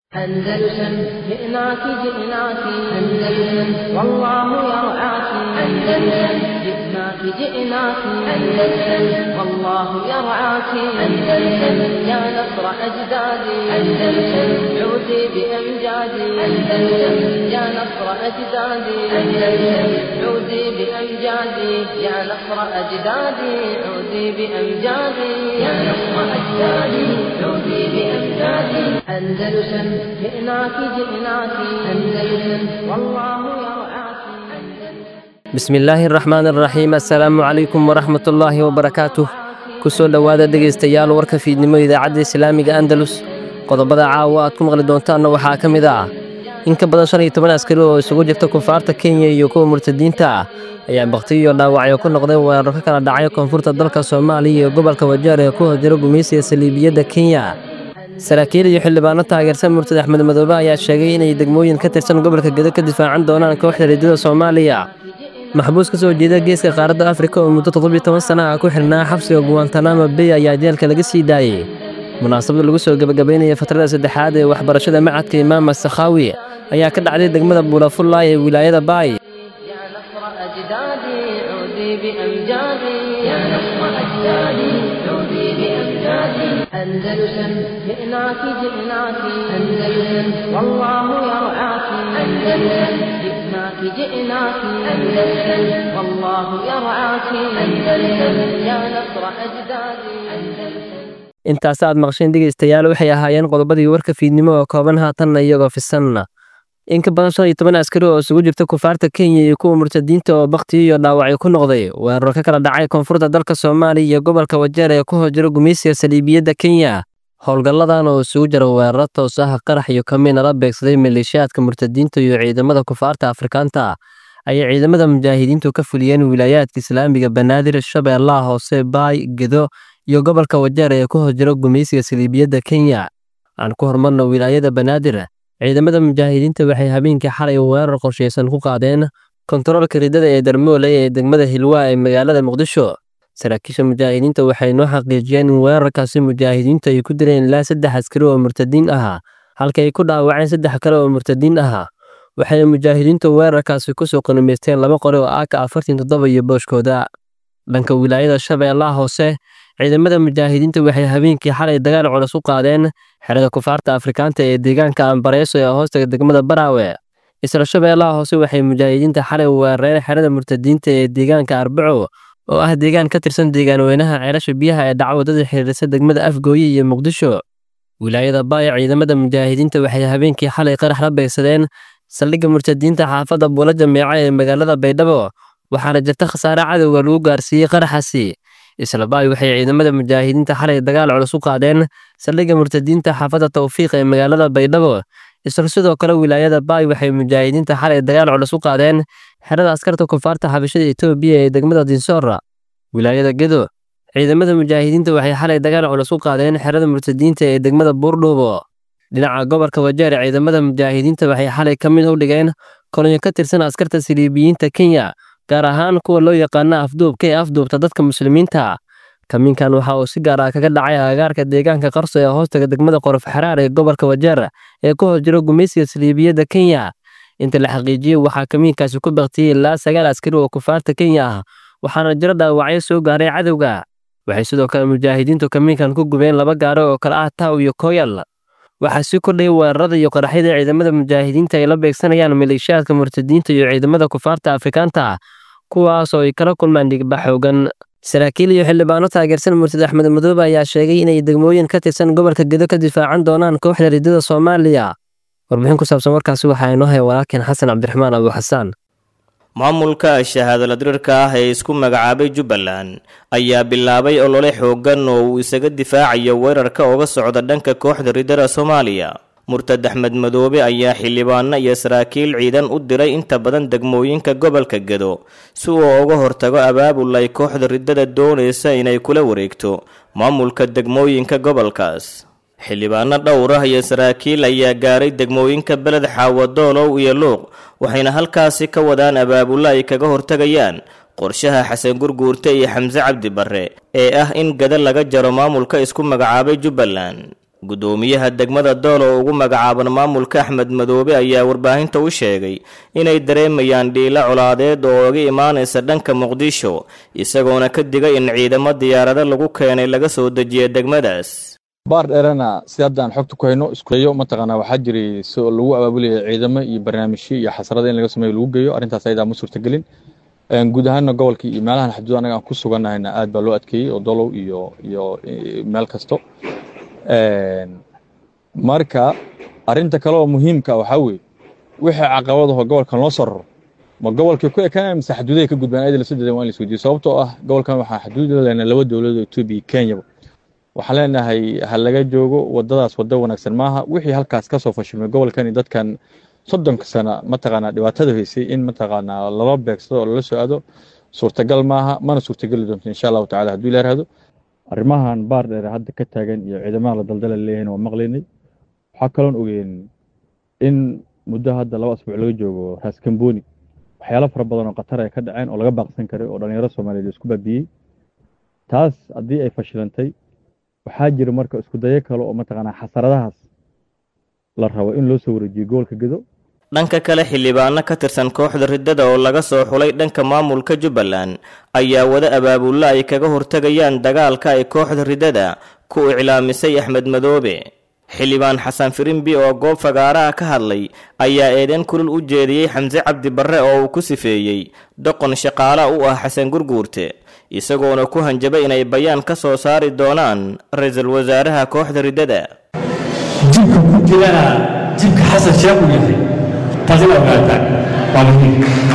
أندلسن جئناك جئناك أندلسن والله يرعاك أندلسن جئناك جئناك أندلسن والله يرعاك أندلسن يا نصر أجدادي أندلسن عودي بأمجادي أندلسن يا نصر أجدادي أندلسن عودي بأمجادي يا نصر أجدادي عودي بأمجادي يا نصر أجدادي عودي بأمجادي أندلسن جئناك جئناك أندلسن والله يرعاك bismi illaahi araxmaan araxiim assalaamu calaykum waraxmatullaahi wabarakaatuh ku soo dhowaada dhegaystayaal warka fiidnimo idaacadda islaamiga andalus qodobada caawa aad ku maqli doontaanna waxaa ka mid ah in ka badan shan iyo toban askari oo isugu jirta kufaarta kenya iyo kuwa murtadiinta ah ayaa bakhtiyo iyo dhaawacyo ku noqday weeraro ka kala dhacay koonfurta dalka soomaaliya iyo gobolka wajeer ee ku hojira gumaysiga saliibiyadda kenya saraakiil iyo xildhibaano taageersan murtad axmed madoobe ayaa sheegay inay degmooyin ka tirsan gobolka gedo ka difaacan doonaan kooxda riddada soomaaliya maxbuus ka soo jeeda geeska qaaradda afrika oo muddo toddobiyo toban sana ah ku xirnaa xabsiga guwantanamo bay ayaa jeelka laga sii daayey munaasabad lagu soo gebagabaynaya fatrada saddexaad ee waxbarashada macadka imaama sakhaawi ayaa ka dhacday degmada buulafullaay ee wilaayada baay يا نصر أجدادي عودي بأمجادي يا نصر أجدادي عودي بأمجادي أندلسن جئناك جئناك أندلسن والله يرعاك أندلسن جئناك جئناك أندلسن والله يرعاك أندلسن يا نصر أجدادي أندلسن intaas aad maqsheen dhegaystayaal waxay ahaayeen qodobadii warka fiidnimo oo kooban haatanna iyagoo fisanna in ka badan shan iyo toban askari oo isugu jirta kufaarta kenya iyo kuwa murtadiinta oo bakhtiyo iyo dhaawacyo ku noqday weeraro ka kala dhacay koonfurta dalka soomaaliya iyo gobolka wajeer ee ku hojira gumaysiga saliibiyadda kenya howlgalladan oo isugu jira weeraro toos ah qarax iyo kamiina la beegsaday maleeshiyaadka murtadiinta iyo ciidamada kufaarta afrikaanta ayay ciidamada mujaahidiintu ka fuliyeen wilaayaadka islaamiga banaadir shabeellaha hoose baay gedo iyo gobolka wajeer ee ku hojira gumaysiga saliibiyadda kenya aan ku hormarno wilaayada banaadir ciidamada mujaahidiinta waxay habeenkii xalay weerar qorshaysan ku qaadeen kontaroolka riddada ee darmoole ee degmada hilwaa ee magaalada muqdisho saraakiisha mujaahidiinta waxay noo xaqiijiyeen in weerarkaasi mujaahidiintu ay ku dileen ilaa saddex askari oo murtadiin ahaa halka ay ku dhaawaceen saddex kale oo murtadiin ahaa waxayna mujaahidiintu weerarkaasi kusoo qanimaysteen laba qori oo aaka afartan toddoba iyo booshkooda dhanka wilaayada shabeellaha hoose ciidamada mujaahidiinta waxay habeenkii xalay dagaal culus u qaadeen xerada kufaarta afrikaanta ee deegaanka ambareeso ee hoostaga degmada baraawe isla shabeellaha hoose waxay mujaahidiinta xalay weerareen xerada murtadiinta ee deegaanka arbaco oo ah deegaan ka tirsan deegaan weynaha ceelasha biyaha ee dhaca wadada xiriirisa degmada afgooye iyo muqdisho wilaayada baaya ciidamada mujaahidiinta waxay habeenkii xalay qarax la beegsadeen saldhigga murtadiinta xaafadda buula jameeca ee magaalada baydhabo waxaana jirta khasaare cadowga lagu gaarsiiyey qaraxaasi isla baay waxay ciidamada mujaahidiinta xalay dagaal culus u qaadeen saldhigga murtadiinta xaafadda tawfiiq ee magaalada baydhabo isla sidoo kale wilaayada baay waxay mujaahidiinta xalay dagaal culus u qaadeen xerada askarta kufaarta xabashada etoobiya ee degmada dinsoora wilaayada gedo ciidamada mujaahidiinta waxay xalay dagaal culus u qaadeen xerada murtadiinta ee degmada buurdhuubo dhinaca gobolka wajeer ciidamada mujaahidiinta waxay xalay ka mid u dhigeen kolonyo ka tirsan askarta siliibiyiinta kenya gaar ahaan kuwa loo yaqaana afduubka ee afduubta dadka muslimiinta kamiinkan waxa uu si gaar ah kaga dhacay agagaarka deegaanka qarso ee hoostaga degmada qorof xaraar ee gobolka wajeer ee ku hor jira gumaysiga saliibiyadda kenya inta la xaqiijiyey waxaa kamiinkaasi ku baktiyey ilaa sagaal askari oo kufaarta kenya ah waxaana jiro dhaawacyo soo gaaray cadowga waxay sidoo kale mujaahidiintu kamiinkan ku gubeen laba gaaro oo kale ah taw iyo koyal waxaa sii kordhayay weerarada iyo qaraxyada ciidamada mujaahidiinta ay la beegsanayaan maleeshiyaadka murtadiinta iyo ciidamada kufaarta afrikaanta kuwaas oo ay kala kulmaan dhigba xoogan saraakiil iyo xildhibaano taageersan murtad axmed madoobe ayaa sheegay inay degmooyin ka tirsan gobolka gedo ka difaacan doonaan kooxda riddada soomaaliya warbixin ku saabsan warkaasi waxaa inoo haya walaalkeen xasan cabdiraxmaan abu xasaan maamulka shahaadala dirirka ah ee isku magacaabay jubbaland ayaa bilaabay olole xooggan oo uu isaga difaacayo weerarka uga socda dhanka kooxda riddada soomaaliya murtad axmed madoobe ayaa xildhibaano iyo saraakiil ciidan u diray inta badan degmooyinka gobolka gedo si uu uga hortago abaabul ay kooxda riddada doonaysa inay kula wareegto maamulka degmooyinka gobolkaas xildhibaano dhowr ah iyo saraakiil ayaa gaaray degmooyinka beled xaawadoolow iyo luuq waxayna halkaasi ka wadaan abaabulo ay kaga hortagayaan qorshaha xasan gurguurte iyo xamse cabdi barre ee ah in gada laga jaro maamulka isku magacaabay jubbaland guddoomiyaha degmada dool oo ugu magacaaban maamulka axmed madoobe ayaa warbaahinta u sheegay inay dareemayaan dhiilo colaadeed oo uga imaanaysa dhanka muqdisho isagoona ka digay in ciidamo diyaarado lagu keenay laga soo dejiya degmadaas baar dheerana si haddaan xogta ku hayno iskueyo mataqaanaa waxaa jiray si lagu abaabulayay ciidamo iyo barnaamijyo iyo xasarada in laga sameeyo lagu geeyo arrintaas ayadaa ma suurtagelin guud ahaanna gobolka iyo meelahan xaduud anaga aan ku sugannahayna aad baa loo adkeeyey oo dolow iyo iyo meel kasto marka arrinta kale oo muhiimka waxaa weeye wixii caqabadaho gobolkan loo soo raro ma gobolkii ku ekanaya mise xaduudahay ka gudbaan ayada lasoo dedan waa in la isweydiyo sababtoo ah gobolkan waxaa xaduud la leenahay laba dowladood etoobiya iyo kenyaba waxaan leenahay ha laga joogo wadadaas waddo wanaagsan maaha wixii halkaas ka soo fashilmay gobolkani dadkan soddonka sana mataqaanaa dhibaatada haysay in mataqaanaa lala beegsado oo lala soo aado suurtagal maaha mana suurtageli doonto insha allahu tacala hadduu ila yaraahdo arrimahan baar dheer hadda ka taagan iyo ciidamaha la daldala leeyahayna waa maqlaynay waxaa kaloon ogeyn in muddo hadda laba asbuuc laga joogo raaskamboni waxyaalo fara badan oo khatar ay ka dhaceen oo laga baaqsan karay oo dhalinyaro soomaaliyeed isku baabiyey taas haddii ay fashilantay waxaa jira marka isku dayo kale oo mataqaanaa xasaradahaas la rabo in loo soo wareejiyo gobolka gedo dhanka kale xildhibaano ka tirsan kooxda riddada oo laga soo xulay dhanka maamulka jubbaland ayaa wada abaabulla ay kaga hortegayaan dagaalka ay kooxda riddada ku iclaamisay axmed madoobe xildhibaan xasan firimbi oo goob fagaaraha ka hadlay ayaa eedeyn kulul u jeediyey xamse cabdi barre oo uu ku sifeeyey doqon shaqaala u ah xasan gurguurte isagoona ku hanjabay inay bayaan ka soo saari doonaan ra-iisul wasaaraha kooxda riddada jibka ku jirana jibka xasan sheekh uu yahay taasina ogaataan waa muhiim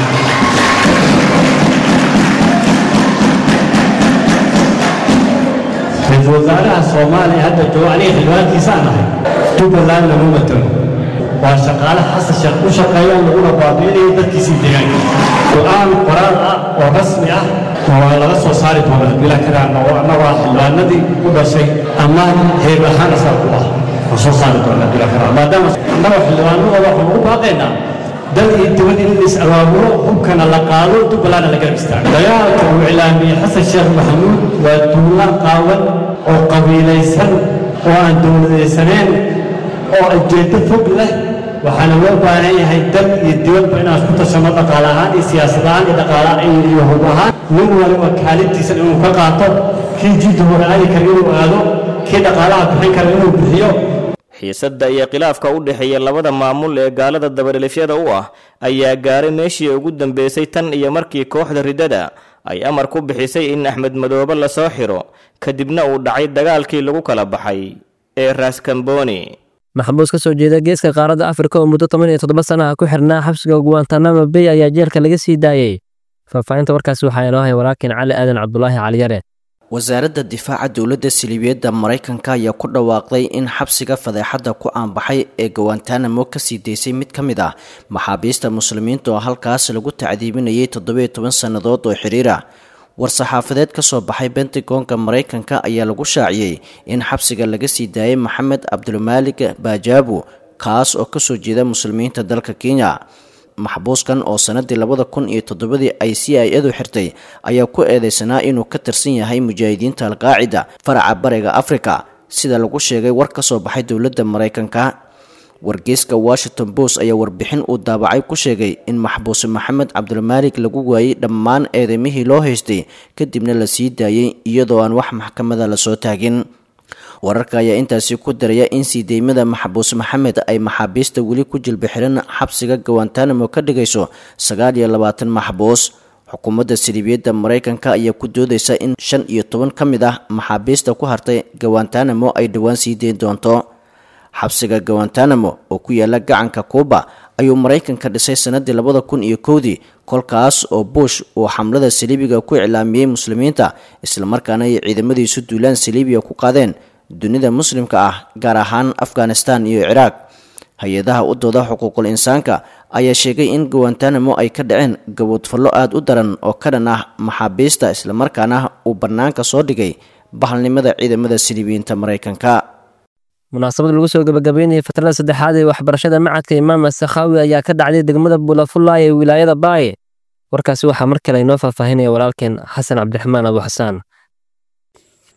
ra-iisul wasaaraha soomaaliya hadda joogo aniga xildhibaankiisaan nahay jubbaland lama matalo waa shaqaale xasan sheekh u shaqeeyaan laguna baabiinaya dadkiisii deegaanka go-aan qoraal ah oo rasmi ah waa laga soo saari doonaa bila karaan oo annagoo xildhibaanadii u dhashay ammaan heer ahaan asaa ku ah oo soo saari doonaa bila karaan maadaama annagoo xildhibaanadooda waxaan ugu baaqaynaa dal iyo dibad in la is-abaabulo hubkana la qaado jubbalandna la garab istaago dagaalka uu iclaamiyey xasan sheekh maxamuud waa duulaan qaawan oo qabiilaysan oo aan dowladaysaneen oo ujeeddo fog leh waxaana loo baahan yahay dal iyo dibadba inaan isku tashanno dhaqaale ahaan iyo siyaasad ahaan iyo dhaqaale iyo hub ahaan nin waliba kaalintiisa inuu ka qaato kii jidda hore aadi kara inuu aado kii dhaqaalaha bixin kara inuu bixiyo xiisadda iyo khilaafka u dhexeeya labada maamul ee gaalada dabadhelifyada u ah ayaa gaaray meeshii ugu dambeysay tan iyo markii kooxda riddada ay amar ku bixisay in axmed madoobe lasoo xiro kadibna uu dhacay dagaalkii lagu kala baxay ee raaskamboni maxbuus ka soo jeeda geeska qaaradda afrika oo muddo toban iyo toddoba sanaha ku xirnaa xabsiga guantanamo bay ayaa jeelka laga sii daayey faahfaahinta warkaasi waxaa inoo hay walaakin cali aadan cabdulaahi caliyare wasaaradda difaaca dowladda siliibiyadda maraykanka ayaa ku dhawaaqday in xabsiga fadeexadda ku aanbaxay ee gawantanamo kasii daysay mid ka mid ah maxaabiista muslimiinta oo halkaas lagu tacdiibinayay toddobiyo toban sannadood oo xiriir ah war-saxaafadeed ka soo baxay bentagonka maraykanka ayaa lagu shaaciyey in xabsiga laga sii daayay maxamed cabdulmaalig baajabu kaas oo kasoo jeeda muslimiinta dalka kenya maxbuuskan oo sanadii labada kun iyo toddobadii ay c i adu xirtay ayaa ku eedeysanaa inuu ka tirsan yahay mujaahidiinta alqaacida faraca bariga afrika sida lagu sheegay war ka soo baxay dowladda maraykanka wargeyska washington post ayaa warbixin uu daabacay ku sheegay in maxbuuse maxamed cabdulmaalig lagu waayey dhammaan eedeymihii loo haystay kadibna la sii daayey iyadoo aan wax maxkamada lasoo taagin wararka ayaa intaasi ku daraya in sii deymada maxbuus maxamed ay maxaabiista weli ku jilba xiran xabsiga gawantanamo ka dhigayso sagaal iyo labaatan maxbuus xukuumadda siliibiyadda maraykanka ayaa ku doodeysa in shan iyo toban ka mid ah maxaabiista ku hartay gawantanamo ay dhowaan sii deyn doonto xabsiga gawantanamo oo ku yaala gacanka kuuba ayuu maraykanka dhisay sanadii labada kun iyo kowdii kolkaas oo bush uu xamlada saliibiga ku iclaamiyey muslimiinta islamarkaana ay ciidamadiisu duulaan saliibiya ku qaadeen dunida muslimka ah gaar ahaan afghanistan iyo ciraaq hay-adaha u dooda xuquuqul insaanka ayaa sheegay in gawantanamo ay ka dhaceen gaboodfallo aada u daran oo ka dhan ah maxaabiista islamarkaana uu bannaanka soo dhigay bahalnimada ciidamada siliibiyiinta maraykanka munaasabad lagu soo gabagabeynayay fatrada saddexaad ee waxbarashada macadka imaam asakhawi ayaa ka dhacday degmada bulafullaay ee wilaayada baaye warkaasi waxaa mar kale inoo faahfaahinaya walaalkeen xasan cabdiraxmaan abu xasaan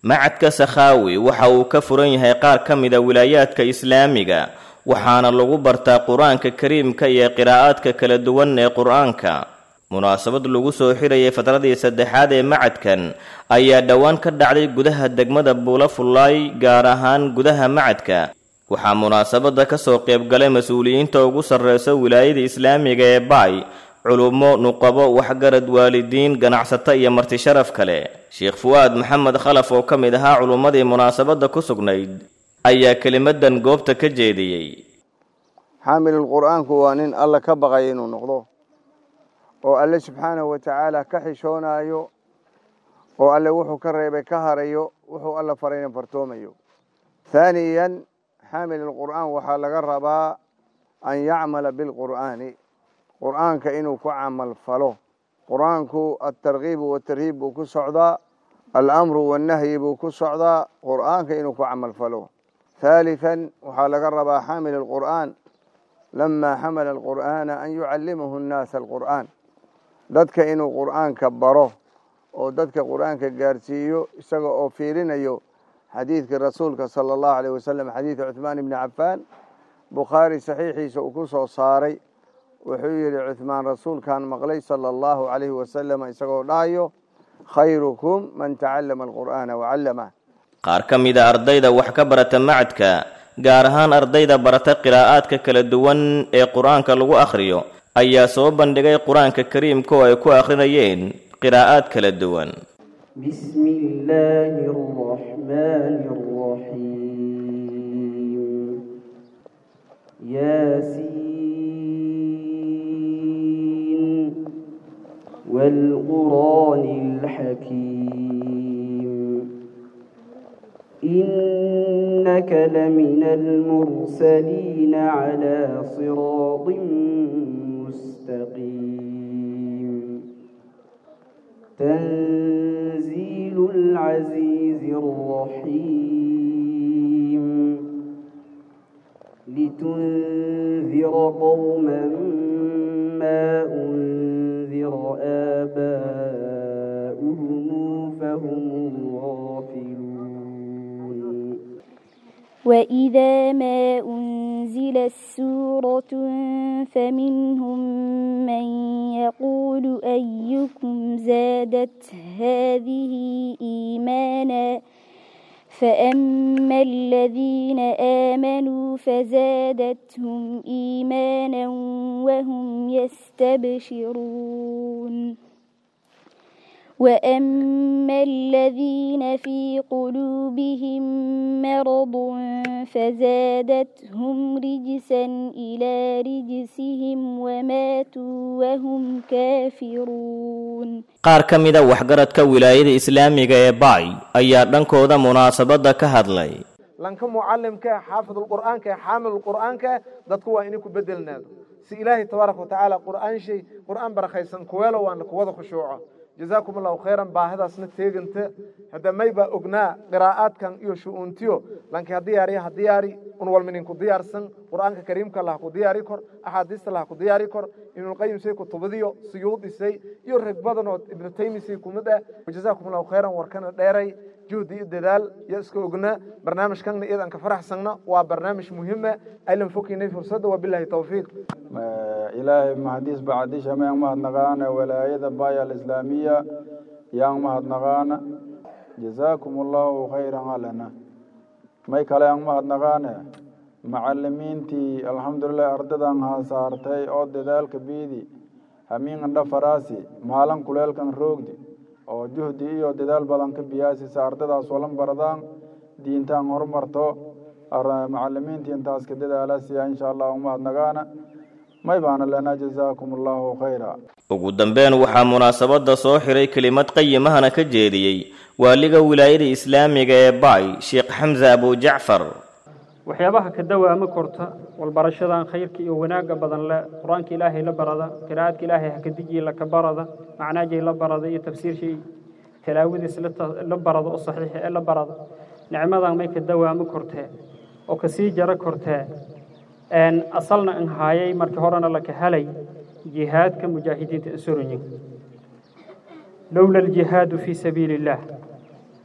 macadka sakhaawi waxa uu ka furan yahay qaar ka mida wilaayaadka islaamiga waxaana lagu bartaa qur-aanka kariimka iyo qiraa'aadka kala duwan ee qur-aanka munaasabad lagu soo xirayay fadradii saddexaad ee macadkan ayaa dhowaan ka dhacday gudaha degmada buula fullaay gaar ahaan gudaha macadka waxaa munaasabadda ka soo qaybgalay mas-uuliyiinta ugu sarreysa wilaayada islaamiga ee baay culummo nuqabo waxgarad waalidiin ganacsato iyo marti sharaf kale sheekh fuwaad maxamed khalaf oo ka mid ahaa culummadii munaasabadda ku sugnayd ayaa kelimadan goobta ka jeediyey xaamilul qur'aanku waa nin alla ka baqaya inuu noqdo oo alle subxaanahu wa tacaala ka xishoonaayo oo alle wuxuu ka reebay ka harayo wuxuu alla farayna fartoomayo haaniyan xaamilulqur'aan waxaa laga rabaa an yacmala bilqur'aani qur'aanka inuu ku camal falo qur'aanku altarkiibu watarhiib buu ku socdaa alamru wannahyi buu ku socdaa qur'aanka inuu ku camal falo haaliثan waxaa laga rabaa xaamil alqur'aan lama xamala alqur'aana an yucallimahu nnaasa alqur'aan dadka inuu qur'aanka baro oo dadka qur'aanka gaarsiiyo isaga oo fiirinayo xadiidkii rasuulka sala allahu aleyh wasalam xadiida cuhmaan ibni cafaan bukhaari saxiixiisa uu ku soo saaray wuxuu yidhi cuhmaan rasuulkan maqlay sala allahu calayhi wasalam isagoo dhahayo khayrukum man tacallama alqur'aana wacallamah qaar ka mida ardayda wax ka barata macadka gaar ahaan ardayda barata qiraa'aadka kala duwan ee qur-aanka lagu akhriyo ayaa soo bandhigay qur-aanka kariimka oo ay ku akhrinayeen qiraa'aad kala duwan بسم الله الرحمن الرحيم ياسين والقرآن الحكيم إنك لمن المرسلين على صراط مستقيم تنزيل العزيز الرحيم لتنذر قوما ما أنذر آباؤهم فهم غافلون وإذا ما أنزلت سورة فمنهم من يقول أيكم زادت هذه إيمانا فأما الذين آمنوا فزادتهم إيمانا وهم يستبشرون وأما الذين في قلوبهم مرض فزادتهم رجسا إلى رجسهم وماتوا وهم كافرون qaar ka mida waxgaradka wilaayada islaamiga ee baay ayaa dhankooda munaasabadda ka hadlay lanka mucalimka xaafidulqur'aanka xaamilulqur'aanka dadku waa inay ku bedelnaado si ilaahay tabaaraka watacaala qur'aan shay qur'aan barakaysan kuweelo waana kuwada khushuuco jazaakum allahu khayran baahidaasna teeganta hadda may baa ognaa qiraa'aadkan iyo shu'uuntiyo lanki ha diyaariya ha diyaari un walminin ku diyaarsan qur'aanka kariimka lah ku diyaari kor axaadiista lah ku diyaari kor ibnulqayim say kutubadiyo suyuudisay iyo rag badan oo ibnu taymisay kumid ah jazaakum allahu khayran warkana dheeray juhdi iyo dadaal iyo iska ogna barnaamijkanna iyadan ka faraxsanna waa barnaamij muhiima aylan fokaynay fursadda wabilahi tawfiiq ilaahay mahadiis bacdisha mayang mahadnaqaana walaayada baaya alislaamiya yang mahadnaqaana jazaakum allahu khayran alana may kale yang mahadnaqaane macalimiintii alxamdulilah ardadan haasaartay oo dadaalka biidi hamiingan dhafaraasi maalan kuleelkan roogdi oo juhdi iyo dadaal badan ka biyaasisa ardadaas walan baradaan diintaan horumarto macalimiintii intaas ka dadaalasiya insha allah umahadnagaana may baana lanaa jazaakum allahu khayra ugu dambeyn waxaa munaasabadda soo xiray kelimad qayimahana ka jeediyey waaliga wilaayada islaamiga ee baay sheekh xamse abujacfar waxyaabaha ka dawaama korta walbarashadan khayrka iyo wanaagga badan le qur-aanka ilaahay la barada qiraa'adka ilaahay hakadijiya laka barada macnaajay la barada iyo tafsiirshay talaawadiis la barada oo saxiixa ee la barada nicmadan may ka dawaamo kortee oo kasii jaro kortee asalna an haayay markii horena laka helay jihaadka mujaahidiinta insuranyin lowla aljihaadu fii sabiili illaah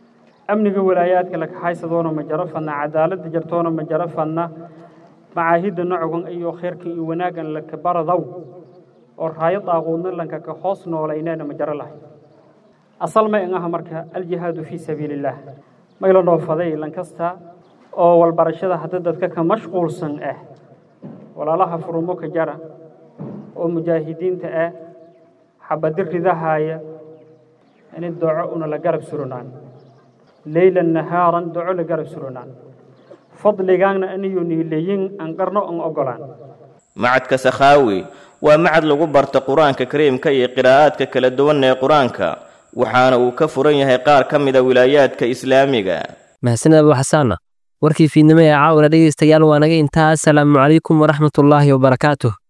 amniga walaayaadka la kaxaysadoona ma jaro fadna cadaaladda jartoona ma jaro fadna macaahidda nocogan iyo khayrkan iyo wanaaggan laka baradow oo raayo daaquudna lanka ka hoos noolayneena ma jaro lahay asal may an aha marka aljihaadu fii sabiili illaah mayla dhoofaday lankasta oo walbarashada hadda dadka ka mashquulsan ah walaalaha furumo ka jara oo mujaahidiinta ah xabadi ridahaaya in doco una la garab suronaan leylan nahaaran doco la garab suronaan fadligaanna aniyo niileyin aan qarno aan ogolaan macadka sakhaawi waa macad lagu barta qur-aanka kariimka iyo qiraa'aadka kala duwan ee qur-aanka waxaana uu ka furan yahay qaar ka mida wilaayaadka islaamiga mahadsaned abu xasaana warkii fiidnimo ee caawina dhegaystayaal waa naga intaa asalaamu calaykum waraxmatullaahi wabarakaatuh